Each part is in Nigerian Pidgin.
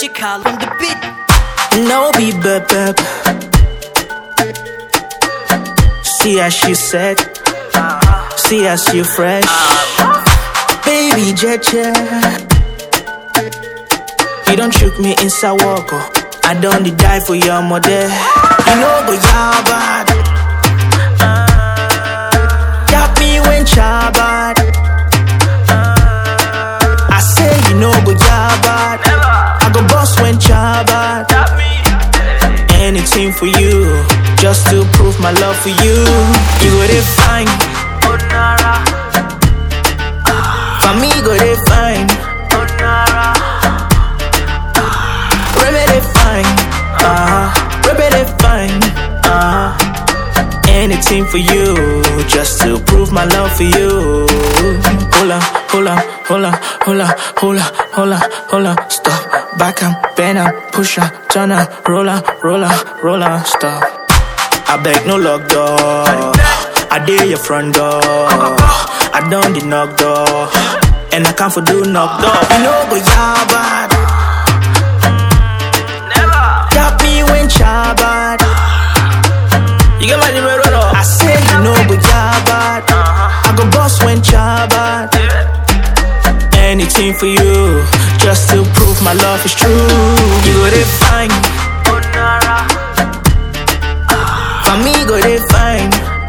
Magical on the beat. No be bep bep. See as she said. See as you fresh. Baby Jeje. You don't choke me inside walk. oh. I don't die for your mother. You know go ya bad. Got me when cha bad. I say you know go ya bad. I go boss when cha bad. Anything for you, just to prove my love for you. You go they fine. For me, go they fine. Rebe they fine. Uh-huh. Rebe they fine. Uh-huh. Anything for you, just to prove my love for you. Hola, hola, hola, hola, hola, hola, hola, stop. Back up, bend up, push up, turn up, roll up, roll up, roll up, stop. I beg no lock door. I dare your front door. I don't the knock door. And I can't for do knock door. You know go ya bad. Got me when cha bad. You get my numero no? I say you know go ya bad. I go boss when cha bad. Anything for you, just to prove my love is true. You go they fine. For me go they fine.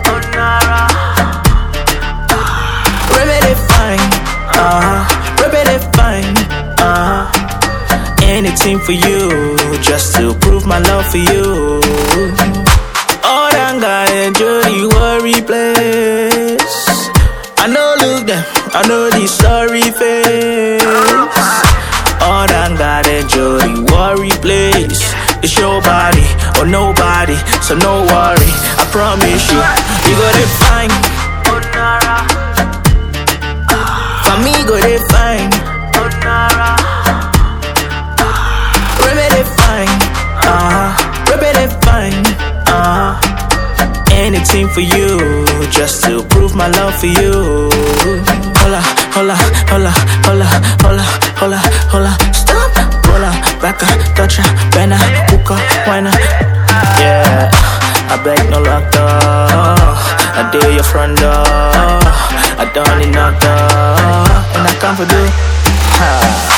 Rebe they fine. Uh-huh. Rebe they fine. Uh-huh. Anything for you, just to prove my love for you. Oh, that guy enjoy the worry place. I know look them, I know the sorry face. Oh, that God enjoy the worry place. It's your body or nobody, so no worry. I promise you, you got it fine. For me, go they fine. Rebe they fine. Uh-huh. Rebe they fine. Uh-huh. Anything for you, just to prove my love for you. Hola, hola, hola, hola, hola, hola, hola. Stop, rolla, back up, touch her, bend her, hook her, wine her. Yeah, I beg no lock door. I dare your front door. I don't need knock door, and I come for do. Ha.